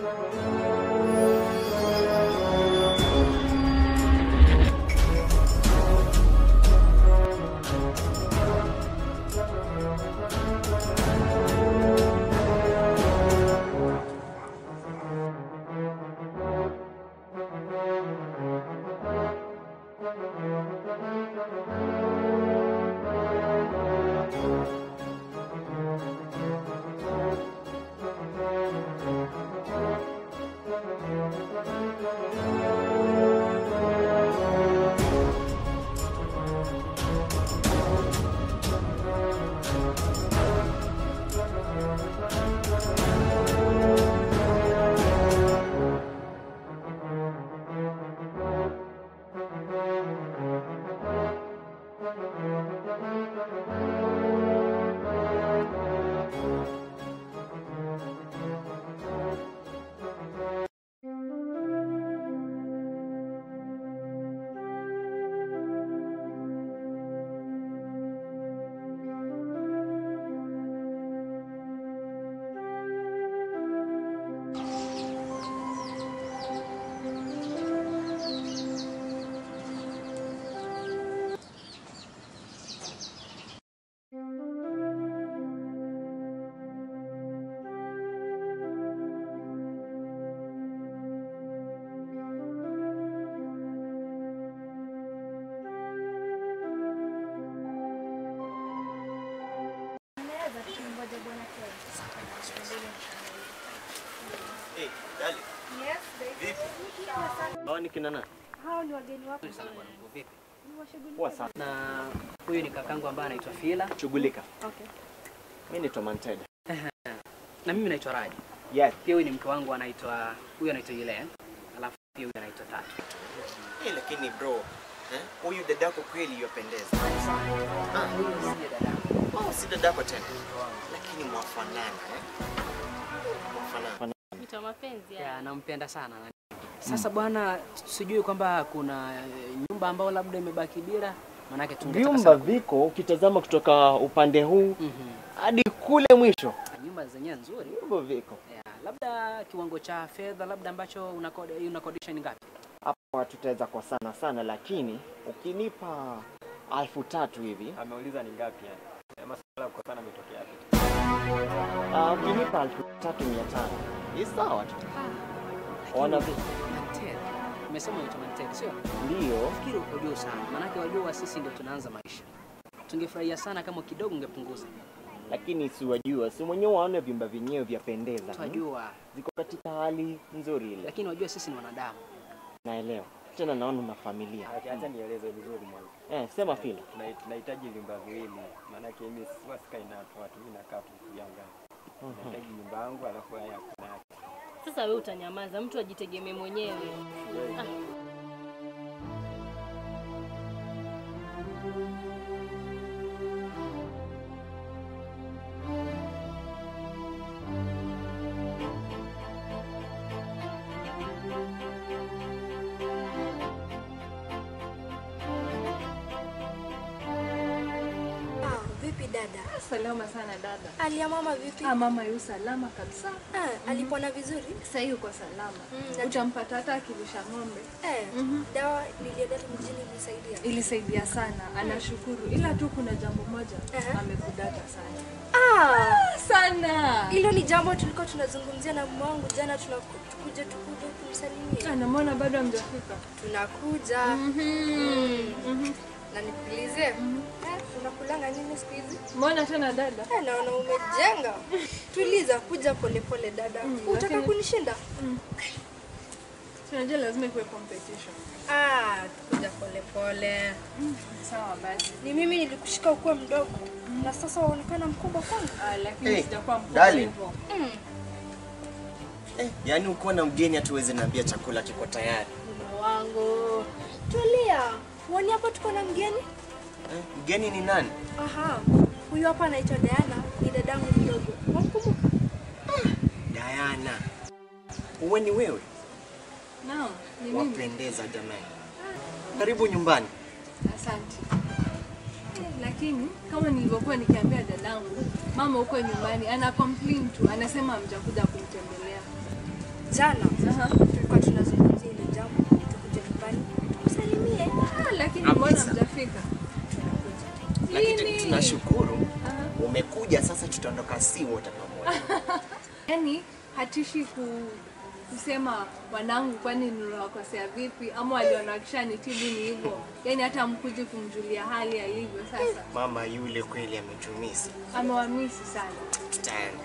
Hey, dali. Yes, baby. Hawa ni kina nani? Hao ni wageni wako. Vipi? Ni washughuli. Poa sana. Na huyu ni kakangu ambaye anaitwa Fila Shughulika. Okay. Mimi naitwa Manted. na mimi naitwa Raji. Yes. Pia huyu ni mke wangu anaitwa huyu anaitwa Yule. Alafu pia huyu anaitwa Tatu. Eh, lakini bro, eh? Huyu dadako kweli yupendeza. Ah, Huyu si dada. oh, si dadako tena. Lakini mwafanana, eh? Mwafanana. Mita mapenzi Ya, nampenda sana. Sasa bwana, sijui kwamba kuna eh, nyumba ambayo labda imebaki bila, manake tungetaka Vyumba sana- viko ukitazama kutoka upande huu Mhm. hadi kule mwisho. Nyumba zenyewe nzuri. Vyumba viko. Ya, labda kiwango cha fedha labda ambacho unakodi unakodisha ni ngapi? Hapa tutaweza kwa sana sana, lakini ukinipa alfu tatu hivi, Ameuliza ni ngapi yani? Ya Masuala ya kukosana ametokea wapi? ah, ukinipa alfu tatu mia tano ni sawa tu. Ona vi- Mantel. Umesema unaitwa Mantel, sio? Ndio. Fikiri uko juu sana, maanake wajua sisi ndio tunaanza maisha. Tungefurahia sana kama kidogo ungepunguza. lakini si wajua, si mwenyewe waone vyumba vyenyewe vyapendeza, hmm? Twajua, ziko katika hali nzuri ile. lakini wajua sisi ni wanadamu. Naelewa tena, naona una familia Acha acha nieleze vizuri mwanzo. eh, sema Fila. Tuna- Tunahitaji vyumba viwili. Maana yake mimi siwa sikai na watu watu mimi nakaa tu kivyangu. Nahitaji nyumba yangu alafu haya kuna yake. Sasa wewe utanyamaza, mtu ajitegemee mwenyewe. Ah, Ah, vipi dada? Salama sana dada. Hali ya mama vipi? Ah, mama yu salama kabisa. Ah, alipona vizuri? Sasa yuko salama. Mm, na- Utampata hata akilisha ng'ombe. Eh, dawa niliendea mjini ilisaidia. Ilisaidia sana, anashukuru. Ila tu kuna jambo moja Aha. amekudata sana. Ah, Sana. hilo ni jambo tulikuwa tunazungumzia na mume wangu jana, tunakuja tukuje kumsalimia. Anamwona bado hamjafika. Tunakuja. Mm. Na nikuulize, eh, unakulanga nini siku hizi? Mbona tena dada? Eh, naona umejenga. Tuliza, kuja polepole dada. Utaka lakini- kunishinda? Tunajua lazima ikuwe competition. Ah, kuja polepole. Sawa basi. Ni mimi nilikushika ukuwa mdogo na sasa waonekana mkubwa kwangu. Ah, lakini Hey, sijakuwa mkubwa darling. hivyo. Eh, yaani ukiwa na mgeni hatuwezi naambia chakula kiko tayari Mume wangu, tulia. Wani hapa tuko na mgeni? eh, mgeni ni nani? Aha, huyu hapa anaitwa Diana, ni dadangu mdogo. Wamkumbuka? Diana. Uwe ni wewe? Naam, ni mimi. Wapendeza jamani. Karibu nyumbani. Asante. Eh, Lakini kama nilivyokuwa nikiambia dadangu, mama huko nyumbani ana complain tu, anasema hamjakuja kumtembelea. jana tulikuwa tunazungumzia ile jambo, tukuje nyumbani tukusalimie. Ah, lakini Kabisa. mbona mjafika? Lakini Lini? tunashukuru umekuja sasa, tutaondoka si wote pamoja. Yaani hatishi ku kusema wanangu, kwani niliwakosea vipi, ama waliona wakishanitibu ni hivyo. Yaani hata mkuji kumjulia hali alivyo sasa. Mama yule kweli ametumisi, Amewamisi sana. tutaenda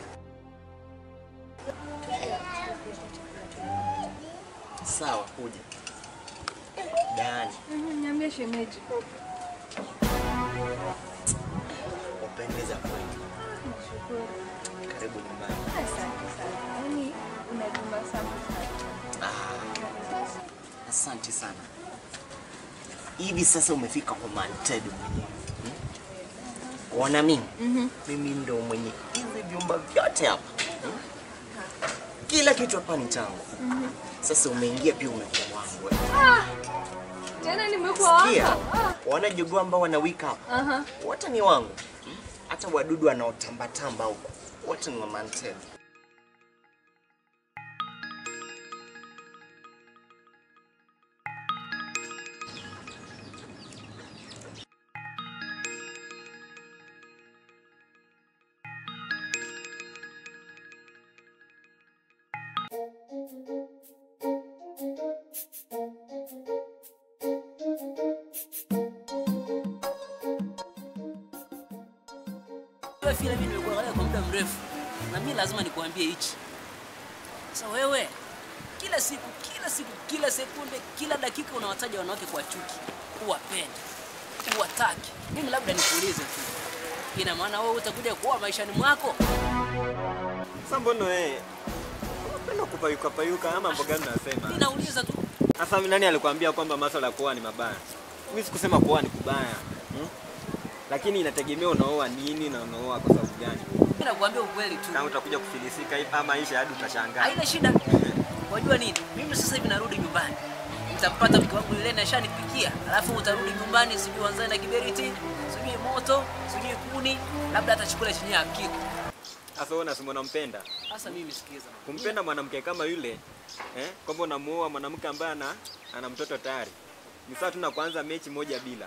sawa. Kuja Dani, Mhm, Niambie shemeji. upendeza kweli. Nashukuru. Karibu nyumbani. Asante sana. Yaani unajuma sana sana. Ah, asante sana. Hivi sasa umefika kwa Manted mwenyewe hmm? Ona mimi mimi ndo mwenye hivi vyumba vyote hapa hmm? Kila kitu hapa ni changu. Sasa umeingia pia umekuwa wangu. wewe. Tena nimekuwa Sikia, wako. Ah. wana jogoo ambao wanawika hapa Aha. wote ni wangu hmm? Hata wadudu wanaotambatamba huko wote ni wa Manted. Wewe vile mimi nimekuangalia kwa muda mrefu na mimi lazima nikuambie hichi. Sasa wewe kila siku kila siku kila sekunde kila dakika unawataja wanawake kwa chuki, uwapende, uwataki. Mimi labda nikuulize tu, ina maana wewe utakuja kuoa maishani mwako? Sasa mbona wewe unapenda kupayuka payuka ama mambo gani unasema? Mimi nauliza tu. Sasa nani alikwambia kwamba masuala ya kuoa ni mabaya? Mimi sikusema kuoa ni kubaya. Hmm? Lakini inategemea unaoa nini na unaoa kwa sababu gani. Mimi nakuambia ukweli tu. Na utakuja kufilisika hivi ama maisha hadi utashangaa. Haina shida. Wajua nini? Mimi sasa hivi narudi nyumbani. Nitampata mke wangu yule na shanipikia. Alafu utarudi nyumbani sijui wanzani na kiberiti, sijui moto, sijui kuni, labda hata chakula chenye hakiko. Sasa wewe unasema unampenda. Sasa mimi sikiza. Kumpenda mwanamke kama yule eh, kwamba unamuoa mwanamke ambaye ana ana mtoto tayari. Ni sawa tu na kuanza mechi moja bila.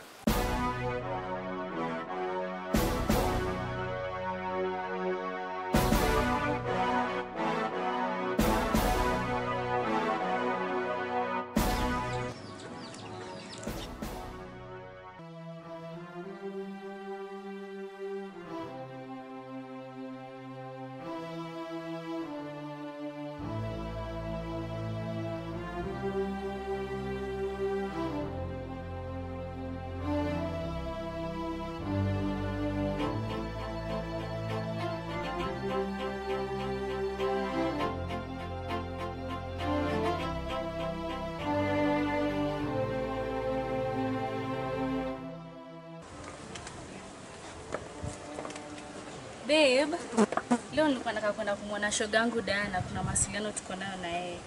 Babe, leo nilikuwa nataka kwenda kumwona shogangu Diana, kuna mawasiliano tuko nayo na yeye.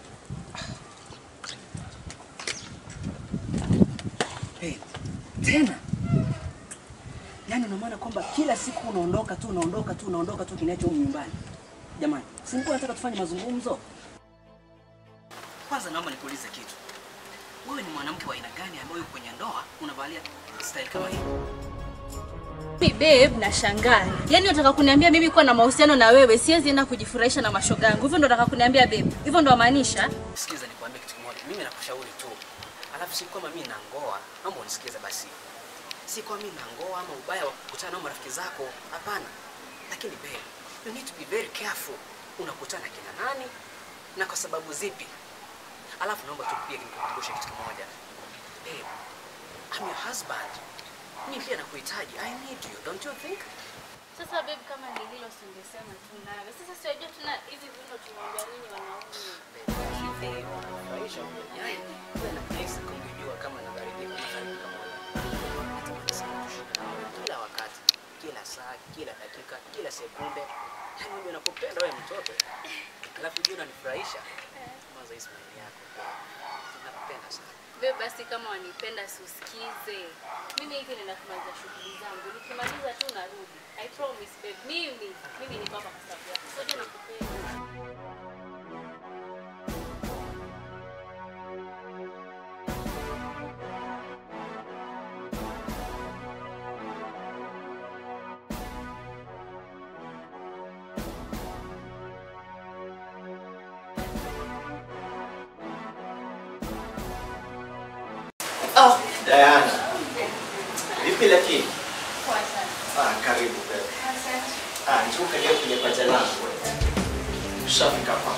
Hey, tena yaani una maana kwamba kila siku unaondoka tu unaondoka tu unaondoka tu kinacho huko nyumbani. Jamani, si nilikuwa nataka tufanye mazungumzo. Kwanza naomba nikuulize kitu. Wewe ni mwanamke wa aina gani ambaye uko kwenye ndoa unavalia style kama hii? Mimi babe, nashangaa. Yaani unataka kuniambia mimi kuwa na mahusiano na wewe siwezi enda kujifurahisha na mashogangu. Hivyo ndo unataka kuniambia babe? Hivyo ndo maanisha? Sikiza nikwambie kitu kimoja. Mimi nakushauri tu. Alafu si kama mimi na ngoa, naomba unisikize basi. Si kwa mimi na ngoa ama ubaya wa kukutana na marafiki zako, hapana. Lakini babe, you need to be very careful. Unakutana kina nani na kwa sababu zipi? Alafu naomba tu pia nikukumbushe kitu kimoja. Babe, I'm your husband. Mimi pia nakuhitaji. I need you, don't you think? Sasa babe, kama ni hilo singesema tu nawe. Sasa siwajua tuna hivi viuno tunaongea nini wanaume? Maisha yaani, wewe na Grace kungejua kama nabaridika kufanya pamoja. Natamani sana kushika na wewe kila wakati, kila saa, kila dakika, kila sekunde. Yaani unajua nakupenda wewe mtoto. Alafu jua unanifurahisha. Kwanza hii smile yako. Nakupenda sana. Babe, basi kama wanipenda siusikize. Mimi hivi nina kumaliza shughuli zangu. Nikimaliza tu narudi. I promise babe. Mimi mimi niko hapa kwa sababu yako. Sote nakupenda. Diana. Vipi lakini? Poa sana. Ah, karibu bebe. Asante. Ah, njoo kalia kwenye paja langu. Ushafika hapa.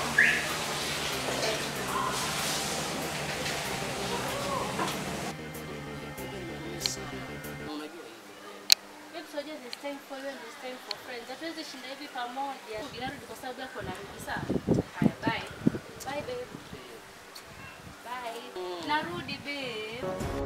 Babe, so just this time for you and this time for friends. Hatuwezi shinda hivi pamoja. Ninarudi kwa sababu yako narudi sawa. Haya, bye. Bye babe. Bye. Narudi babe.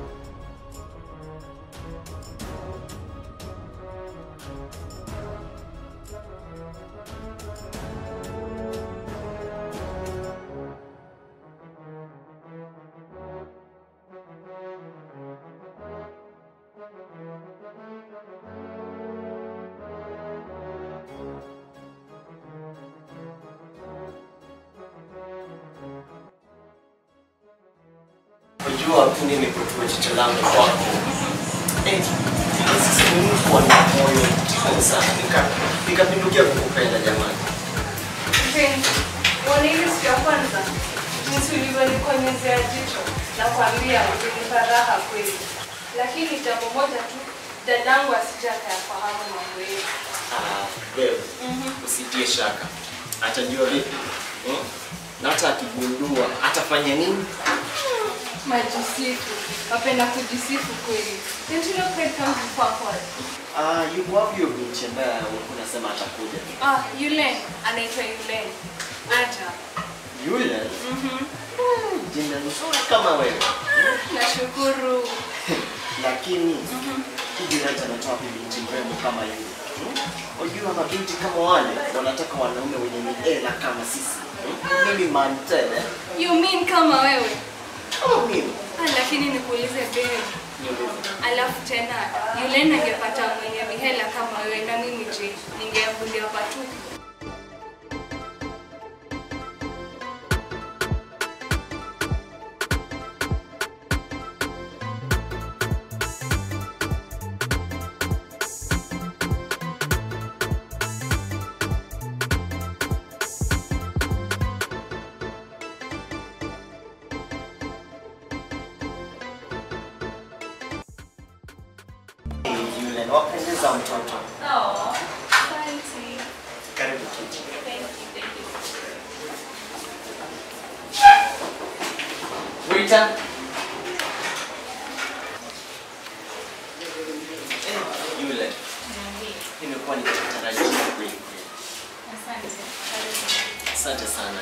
Unajua tu mimi kutua jicho langu kwako. Eh, sisi ni mtu ana moyo mtamu sana. Nika nikapindukia kukupenda jamani. Mpenzi, uone ile siku ya kwanza jinsi ulivyonikonyezea jicho na kuambia ulinipa raha kweli, lakini jambo moja tu, dadangu asija akayafahamu mambo yetu. Ah, wewe usitie shaka. Atajua vipi? Hmm? Na hata akigundua atafanya nini? Majisifu, wapenda kujisifu kweli. Don't you know pride comes before fall? Ah, yuko wapi huyo binti ambaye ulikuwa unasema atakuja? Ah, Yulen, anaitwa Yulen. Aja. Yule? Mhm. Jina nzuri kama wewe. Nashukuru. Lakini hivi Ranja anatoa wapi binti mrembo kama yule? Hmm? Unajua mabinti kama wale wanataka wanaume wenye miela kama sisi. Hmm? Mimi mantele. You mean kama wewe? Kama mimi. Ah, lakini nikuulize babe. Niulize. Alafu tena Yulen angepata mwenye mihela kama wewe na mimi je, ningeambulia patupu. Hey, Yule, wapendeza mtoto. Oh, asante. Karibu kiti. Thank you, thank you. Waiter. Eh, Yule. Nimekuwa nikitarajia kweli kweli. Asante. Asante sana.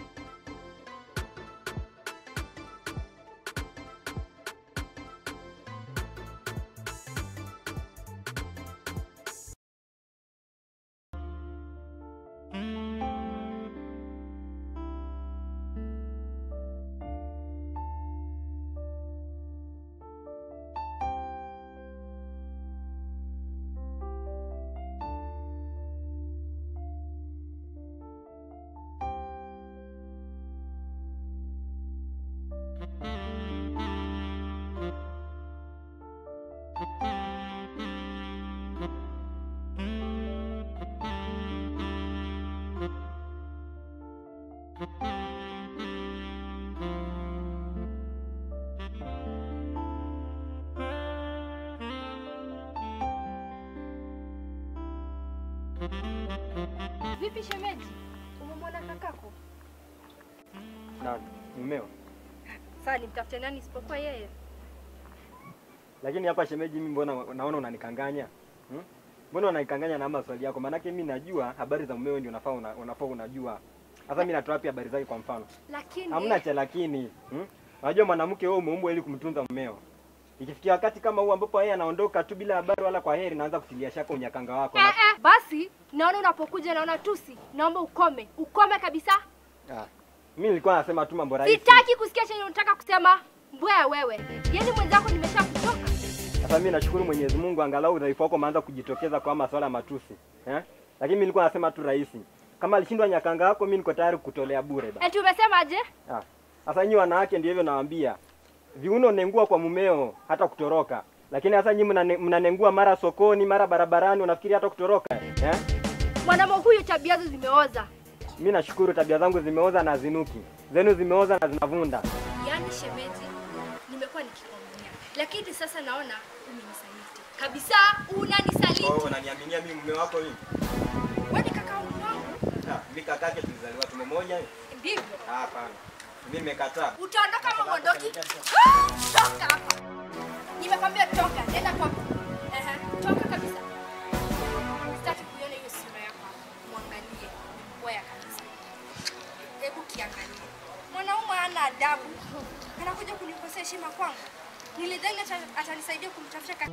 Vipi shemeji? Umemwona kakako? Na mumeo. Sasa nimtafute nani isipokuwa yeye? Lakini hapa shemeji, mimi mbona naona unanikanganya? Hmm? Mbona unanikanganya na maswali yako? Maanake mimi najua habari za mumeo ndio unafaa una, unafaa unajua. Sasa mimi natoa wapi habari zake kwa mfano? Lakini Hamna cha lakini. Hmm? Unajua mwanamke wewe umeumbwa ili kumtunza mumeo. Ikifikia wakati kama huu ambapo yeye anaondoka tu bila habari wala kwa heri, naanza kutilia shaka unyakanga wako. eh, eh, basi naona unapokuja naona tusi, naomba ukome, ukome kabisa. Ah. Mimi nilikuwa nasema tu mambo rahisi. Sitaki kusikia chenye unataka kusema. Mbwea wewe, yaani mwenzako nimesha kutoka. Sasa mimi nashukuru Mwenyezi Mungu angalau udhaifu wako umeanza kujitokeza kwa masuala ya matusi. Eh? Lakini mimi nilikuwa nasema tu rahisi. Kama alishindwa nyakanga wako, mimi niko tayari kukutolea bure ba. Eti umesemaje? Ah. Sasa nyinyi wanawake ndio hivyo nawaambia. Viuno nengua kwa mumeo hata kutoroka. Lakini sasa nyinyi mnane- mnanengua mara sokoni, mara barabarani, unafikiri hata kutoroka? Eh? Mwanaume huyu tabia zake zimeoza. Mimi nashukuru tabia zangu zimeoza na zinuki. Zenu zimeoza na zinavunda. Yaani shemeji, nimekuwa nikikwambia lakini sasa naona umenisaliti kabisa, unanisaliti. Kwa hiyo unaniaminia mimi mume wako mimi? Wewe ni kaka wangu, Ah, mimi kakake tulizaliwa tumbo moja. ndivyo Ah, Hapana. Mimi nimekataa. utaondoka ama uondoki? Ah, Toka hapa, nimekwambia toka, nenda kwako. Ehe, toka kabisa. Sitaki kuiona hiyo sura yako hapa. Mwangalie, mbaya kabisa. Hebu kiangalie, mwanaume hana adabu, anakuja kunikosea heshima kwangu. Nilidhani ata- atanisaidia kumtafuta ka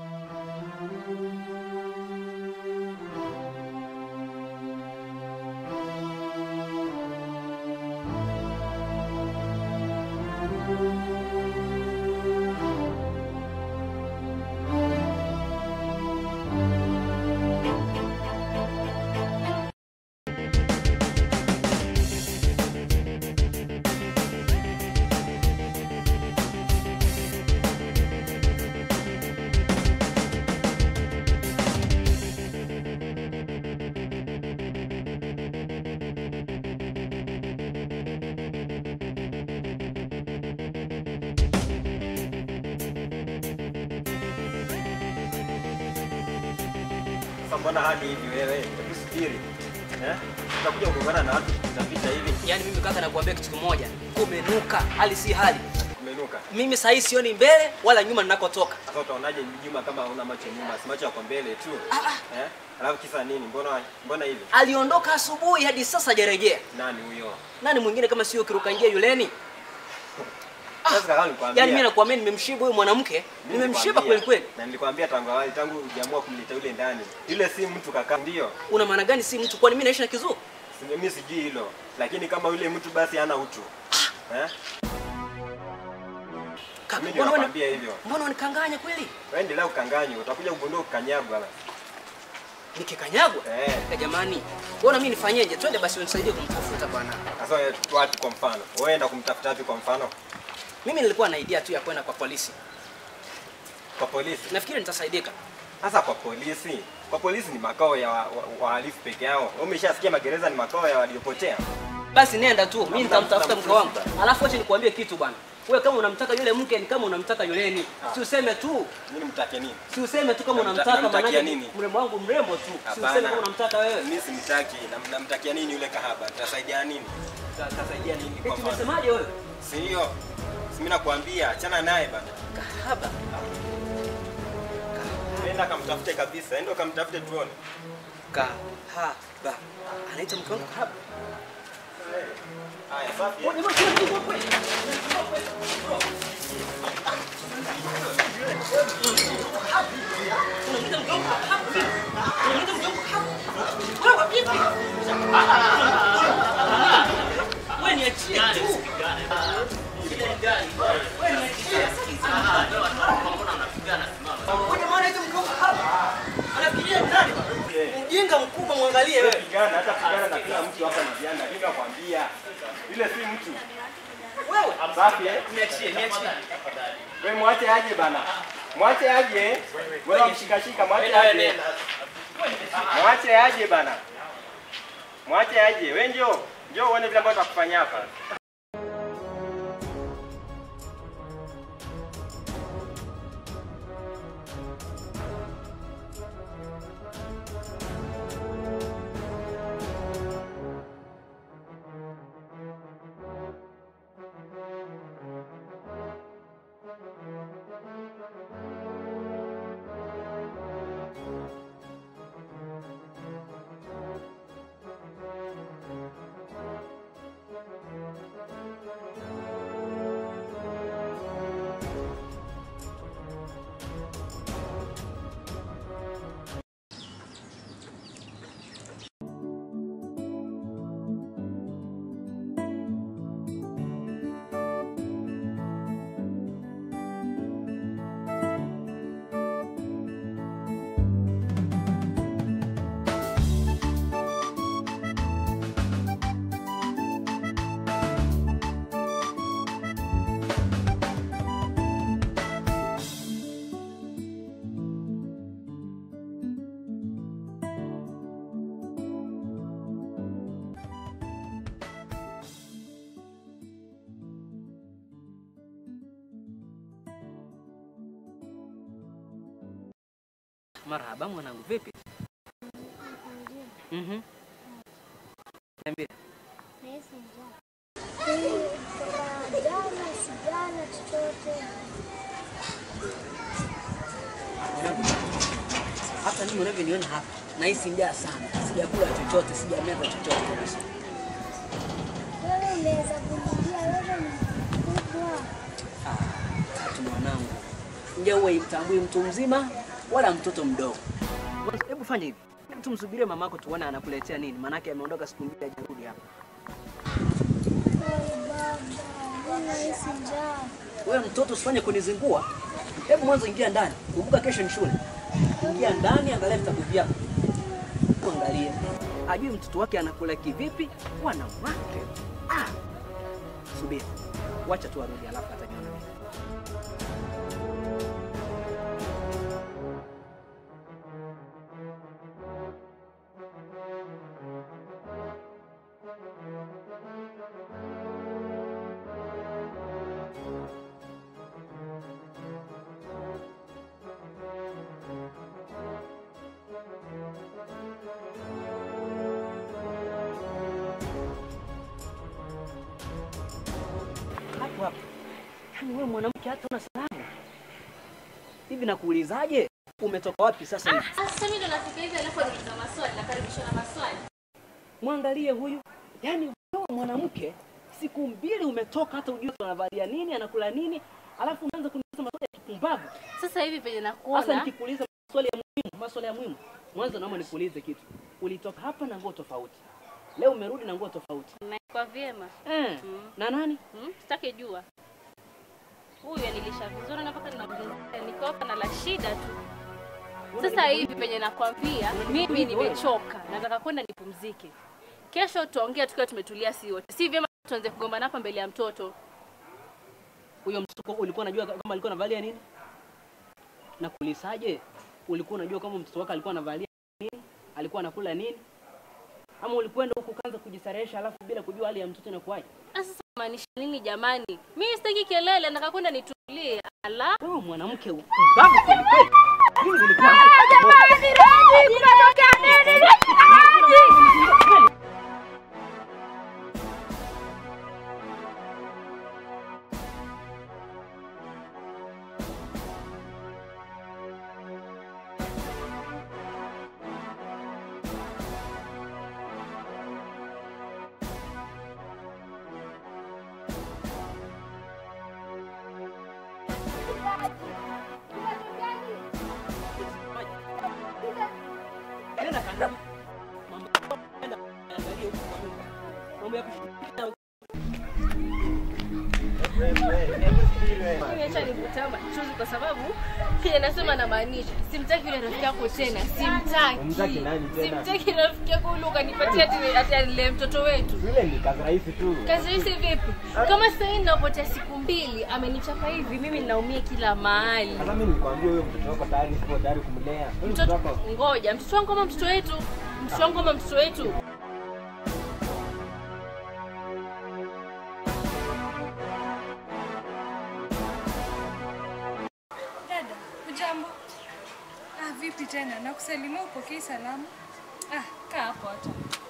Sasa mbona hali hivi wewe? Hebu subiri. Eh? Utakuja kugombana na watu tutapita hivi. Yaani mimi kaka nakuambia kitu kimoja, kumenuka, hali si hali. Kumenuka. Mimi saa hii sioni mbele wala nyuma ninakotoka. Sasa utaonaje nyuma kama una macho nyuma, si macho yako mbele tu? Eh? Alafu kisa nini? Mbona mbona hivi? Aliondoka asubuhi hadi sasa hajarejea. Nani huyo? Nani mwingine kama sio kiruka njia yuleni? Sasa kaka nikwambia. Yaani mimi nakuambia nimemshiba huyu mwanamke, Mimi nimemshiba nilikwambia, kweli kweli. Na nilikwambia tangu awali, tangu hujaamua kumleta yule ndani. Yule si mtu kaka, ndio. Una maana gani si mtu kwani mimi naishi na kizuu? Si- Mimi sijui hilo. Lakini kama yule mtu basi hana utu. Eh? Kaka, Mimi mbona uni- nakwambia hivyo. mbona unikanganya kweli? Wewe endelea ukanganywa, utakuja kugundua ukanyagwa basi. Nikikanyagwa? Eh. Eh, jamani. Mbona mimi nifanyeje? Twende basi unisaidie kumtafuta bwana. Sasa wewe wapi kwa mfano? Wewe enda kumtafuta wapi kwa mfano? Mimi nilikuwa na idea tu ya kwenda kwa polisi. Kwa polisi. Nafikiri nitasaidika. Sasa kwa polisi, kwa polisi ni makao ya wa- wa- wahalifu peke yao. Wewe Umeshasikia magereza ni makao ya waliopotea. Basi nenda tu, mimi Hamna nitamtafuta mtu mke wangu. anamtafuta. Alafu acha nikwambie kitu bwana. Wewe kama unamtaka yule mke ni kama unamtaka yuleni. Si useme tu, Nini mtake nini? si useme tu kama Namta- unamtaka namtakia maana nini? mrembo wangu mrembo tu. Si useme Hapana. kama unamtaka wewe. Mimi simtaki. Nam- Namtakia nini yule kahaba? Tasaidia nini? Ta- Tasaidia nini kwa Eti mfano? umesemaje wewe? Si hiyo. Si mimi nakwambia, achana naye bana. Kahaba. Nenda kamtafute kabisa. Enda kamtafute tuone. Kahaba. Anaitwa mke wangu kahaba. Haya, safi. Wewe jamaa kuna kitu kweli? Unamwita mke wangu kahaba? Unamwita mke wangu kahaba? Wewe vipi? Wewe niachie tu. Wewe niachie. Wewe jamaa anaitwa mke wangu kahaba. Anafikiria nani? Ujinga mkubwa mwangalie wewe. Pigana hata pigana na kila mtu hapa ni jana. Lakini nakwambia yule si mtu. Wewe Safi eh? niachie, niachie. Wewe mwache aje bana. Mwache aje. Wewe mshikashika mwache aje. Mwache aje bana. Mwache aje. Wewe njoo. Njoo uone vile ambavyo tutakufanyia hapa. Thank Marhaba mwanangu, vipi? Mhm. Niambie. Jana sijana chochote. Hata mimi unavyoniona hapa nahisi njaa sana, sijakula chochote, sijameza chochote kabisa. Wewe unaweza kurudia, wewe ni mkubwa. Tatu mwanangu, njaa huwa imtambui mtu mzima wala mtoto mdogo. Hebu fanya hivi, hebu tumsubirie mamako tuone anakuletea nini, maanake ameondoka siku mbili hajarudi hapa. Oi baba, mimi nahisi njaa. Wewe mtoto usifanye kunizingua. Hebu mwanzo ingia ndani. Kumbuka kesho ni shule. Ingia ndani, angalia vitabu vyako. Angalia. Ajui mtoto wake anakula kivipi, wanawake. Ah. Subiri. Wacha tu arudi alafu ataniona mimi. Hapo hapo. Yaani wewe mwanamke hata una salamu. Hivi nakuulizaje? Umetoka wapi sasa hivi? Sasa mimi ndo nafika hivi alafu nauliza maswali, nakaribishwa na maswali. Mwangalie huyu. Yaani wewe mwanamke siku mbili umetoka hata ujue anavalia nini, anakula nini, alafu unaanza kuniuliza maswali ya kipumbavu. Sasa hivi penye Sasa nakuona nikikuuliza maswali ya muhimu, maswali ya muhimu, mwanzo naomba nikuulize kitu. Ulitoka hapa na nguo tofauti, leo umerudi na nguo tofauti naikwa vyema. eh. Mm. Na nani? Hmm? Sitaki jua. Huyu anilisha vizuri na mpaka ninazungumza niko hapa na la shida tu. Sasa hivi penye nakwambia mimi nimechoka, nataka kwenda nipumzike. Kesho tuongea tukiwa tumetulia si wote. Si vyema tuanze kugombana hapa mbele ya mtoto. Huyo mtoto ulikuwa unajua kama alikuwa anavalia nini? Nakuulizaje? Ulikuwa unajua kama mtoto wako alikuwa anavalia nini? Alikuwa anakula nini? Ama ulikwenda huku ukaanza kujisarehesha alafu bila kujua hali ya mtoto inakuwaje? Sasa maanisha nini jamani? Mimi sitaki kelele, nataka kwenda nitulie. Ala. Wewe mwanamke upumbavu kweli kweli. Mimi nilikuwa Nenda kandani. Mambo nenda angalia huko kwa nyumba. Mambo ya kushika Mimi acha nikutaa machozi kwa sababu kile nasema namaanisha. Simtaki yule rafiki yako tena. Simtaki. Humtaki nani tena? Simtaki rafiki yako yule ukanipatia ati ati alile mtoto wetu. Yule ni kazi rahisi tu. Kazi hizi vipi? Kama sasa hivi ninapotea siku mbili, amenichapa hivi, mimi ninaumia kila mahali. Sasa mimi nilikwambia huyo mtoto wako tayari sipo tayari kumlea. Huyo mtoto Mtoto wako ngoja, mtoto wangu kama mtoto wetu, mtoto wangu kama mtoto wetu. Dada, ujambo? Ah, vipi tena? Nakusalimia upokei salamu? Ah, kaa hapo hata.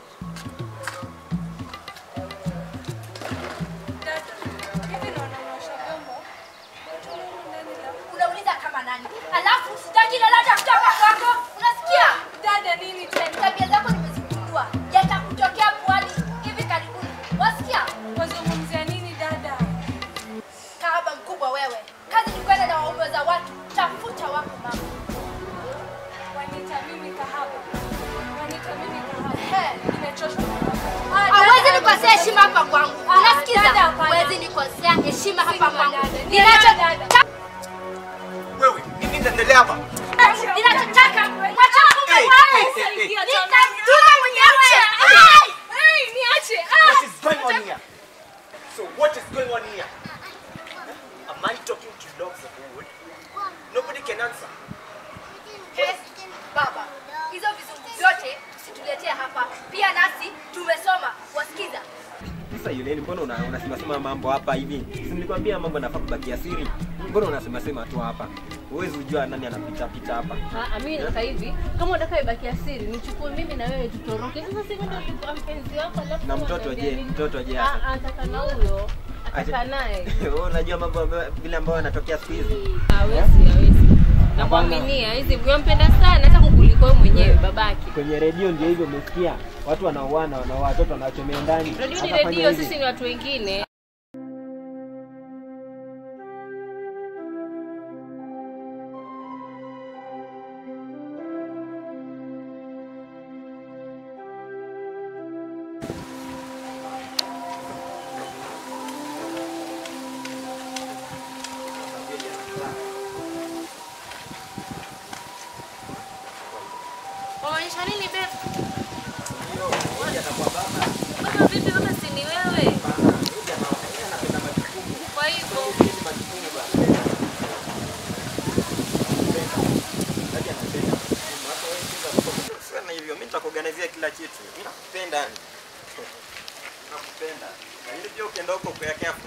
Dada, hivi naona unaosha vyombo? Tunaona ndani la- Unauliza kama nani? Alafu sitaki lolote kutoka kwako. Unasikia? Dada, nini tena? Tabia zako nimezigundua. Yatakutokea puani hivi karibuni. Wasikia? Wazungumzia nini dada? Kahaba mkubwa wewe. Kazi ni kwenda na waume za watu. Tafuta wako mama. Wanita mimi kahaba. Wanita mimi kahaba. He. Nimechoshwa na kahaba. Hawezi nikosea heshima hapa kwangu. Ah, Unasikiza? dada, hapana. Hawezi nikosea heshima hapa Sima, kwangu. dada. Ninacho Dada. Wewe, nini inaendelea hapa? ninachotaka mwacha mume Hey, wangu. hey, hey, hey. Nitajua mwenyewe. Ai! Hey, niache. Ah! What is going on here? So what is going on here? A man talking to dogs of wood? Nobody can answer. Yes, baba. Hizo vizungu vyote usituletee hapa. Pia nasi tumesoma. Wasikiza. Sasa yule mbona una, unasema sema mambo hapa hivi? Si nilikwambia mambo yanafaa kubakia siri. Mbona unasema sema tu hapa? Huwezi kujua nani anapita pita hapa. Ah, mimi nataka hivi, kama unataka ibaki asiri, nichukue mimi na wewe tutoroke. Sasa si ndio tulikuwa mpenzi wako alafu Na mtoto unaniambia je? nini? Mtoto je Ah, hasa? ah, ataka na huyo. Ataka Aje- naye. Wewe unajua mambo ambayo- vile ambayo yanatokea siku hizi. Hawezi, hawezi. Namwaminia, hizi yampenda sana hata kukuliko wewe mwenyewe babake. Kwenye redio ndio hivyo umesikia. Watu wanauana, wanaoa watoto wanawachomea ndani. Redio ni Atafanya redio, hivi. sisi ni watu wengine. Wamaanisha nini babe? Baba vipi baba si ni wewe? Kwa hivyo Sema hivyo, mimi nitakuorganizia kila kitu. Mimi nakupenda. Nakupenda. Lakini pia ukienda huko kwa yake hapo.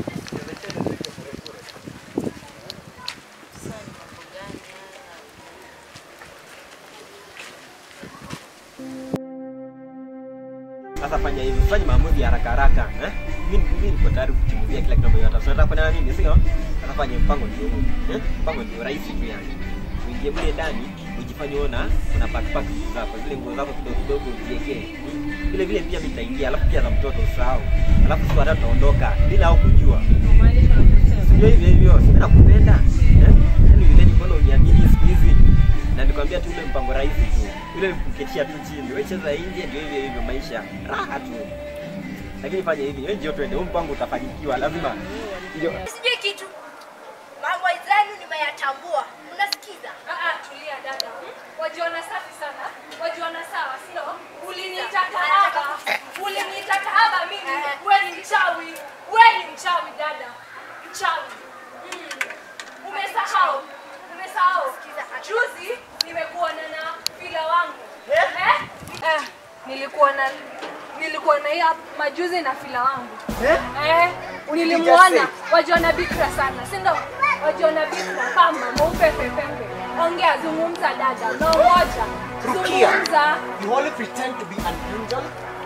Sasa fanya hivi, usifanye maamuzi ya haraka haraka, eh? Mimi mimi niko tayari kuchunguzia kila kitu ambacho unataka. Unataka kufanya nini, sio? Sasa fanya mpango ndio huu, eh? Mpango ndio rahisi tu yani. Uingie mle ndani, ujifanye ona una pack pack vitu zako, zile nguo zako kidogo kidogo uziwekee. Vile vile pia mimi nitaingia, alafu pia za mtoto usahau. Alafu sisi watatu tunaondoka bila au kujua. kumaanisha unachosema. Sio hivyo hivyo, mimi nakupenda. Eh? Yaani vile ni mbona uniamini siku hizi? Na nikwambia tu ule mpango rahisi tu. Ule kuketia tu chini. Wewe cheza nje ndio hivyo hivyo maisha. Raha tu. Lakini fanya hivi, wewe njoo twende, huu mpango utafanikiwa lazima. Ndio. Sijui kitu. Mambo zenu nimeyatambua. Unasikiza? Ah, ah, tulia dada. Wajiona safi sana. Wajiona sawa, sio? Uliniita kahaba. Uliniita kahaba mimi. Wewe ni mchawi. Wewe ni mchawi dada. Mchawi. Mm. Umesahau. Umesahau. Juzi nimekuona na fila wangu. Eh? Eh, nilikuwa na nilikuwa na hii majuzi na fila wangu. Eh, nilimwona wajiona bikra sana, si ndio? Wajiona bikra pamba mweupe pepepe. Ongea, zungumza dada, no moja. Rukia. Zungumza. You only pretend to be an angel.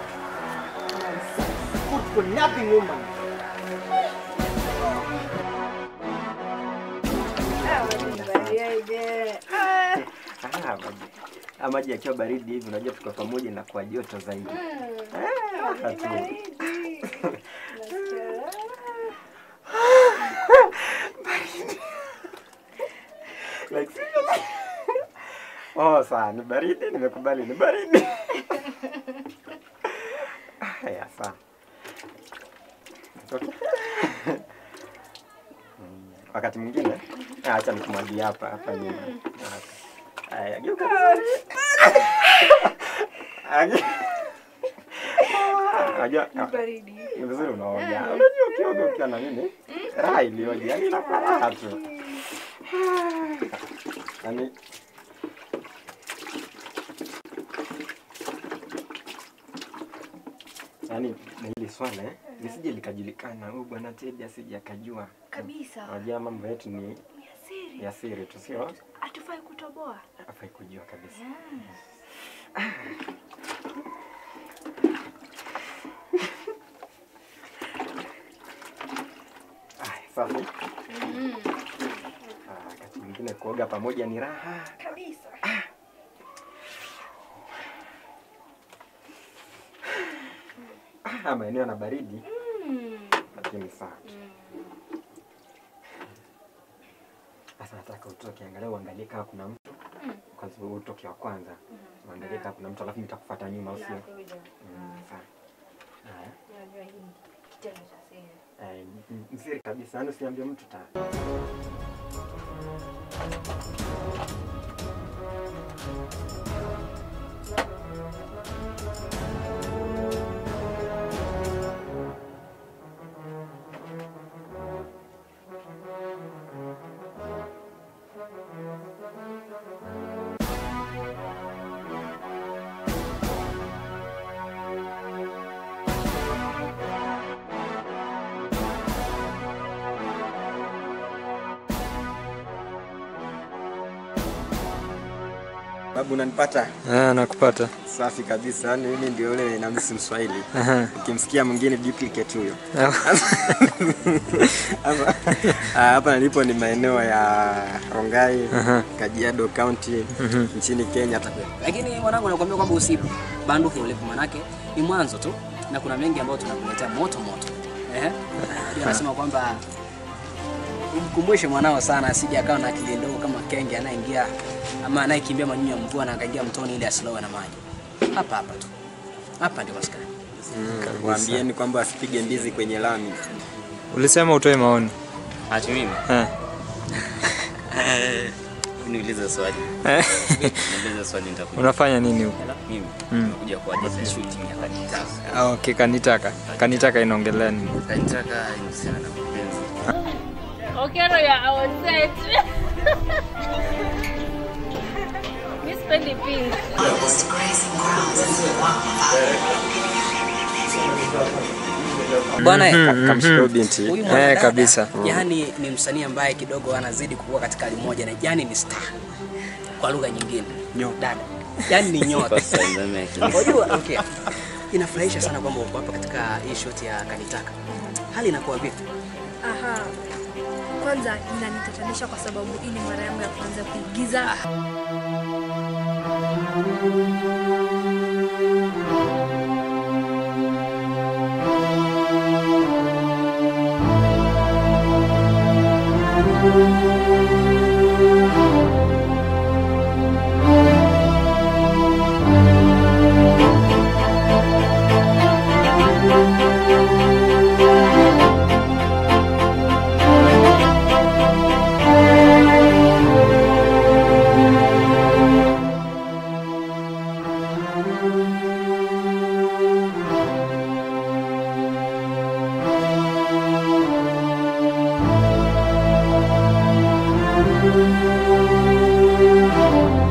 Good for nothing woman. Ah, maji. Ah, maji yakiwa baridi hivi unajua tuko pamoja na kwa joto zaidi. Ah, raha tu. Like seriously. Oh, sawa, ni baridi, nimekubali ni baridi. Haya, sawa. It's okay. Mm, Wakati mwingine ah, acha nikumwagie hapa hapa nyuma. Haya, geuka vizuri. Agi- Unajua ni vizuri unaoga. Unajua ukioga ukiwa na nini? Raha iliyoje, yaani inakuwa raha tu. Yaani yaani na hili swala eh, lisije likajulikana, huyu bwana Teddy asije akajua. Kabisa. Unajua mambo yetu ni Ni asiri. ya siri tu, sio? Hatufai kutoboa. Hafai kujua kabisa. Aya, safi. Ah, Wakati mwingine kuoga pamoja ni raha. Kabisa. Ah, maeneo na baridi lakini sawa tu. Sasa nataka utoke, angalia uangalie kama kuna mtu kwanza, wewe utoke wa kwanza, uangalie kama kuna mtu, alafu nitakufuata nyuma, au sio? Mm, sawa. Haya. Eh, ni- ni siri kabisa, yaani usiambie mtu ta Babu unanipata? Ah, nakupata. Safi kabisa. Yaani mimi ndio yule namisi Mswahili. Aha. Ukimsikia mwingine duplicate huyo. Hapa ah, hapa nilipo ni maeneo ya Rongai, Aha. Kajiado County nchini Kenya. Lakini mwanangu, nakwambia kwamba usibanduke ulipo, manake ni mwanzo tu, na kuna mengi ambayo tunakuletea moto moto. Ehe, ndio nasema kwamba umkumbushe mwanao sana, asije akawa na akili ndogo kama kenge anayeingia ama anayekimbia manyunyu ya mvua na akaingia mtoni ili asilowe na maji. Hapa hapa tu, hapa ndio maskani. Waambieni kwamba asipige mbizi kwenye lami. Ulisema utoe maoni. Ati mimi? Eh. Niulize swali. Eh. Niulize swali nitakuja. Unafanya nini huko? Mimi Mm. nimekuja kwa ajili ya shooting ya kanitaka. Ah, okay, kanitaka. Kanitaka inaongelea nini? Kanitaka inahusiana na mapenzi. Okero ya outside. Mi sipendi pink. Bwana Mhm, eh, mhm. Kamshika huyu binti. huyu Eh, mwanadada kabisa. yani ni msanii ambaye kidogo anazidi kukua katika hali moja, na yani ni star kwa lugha nyingine, dada yani ni nyota. First time American. Unajua, okay, inafurahisha sana kwamba uko hapa katika hii shot ya kanitaka. Hali inakuwa vipi? Aha. Kwanza inanitatanisha kwa sababu hii ni mara yangu ya kwanza kuigiza. Thank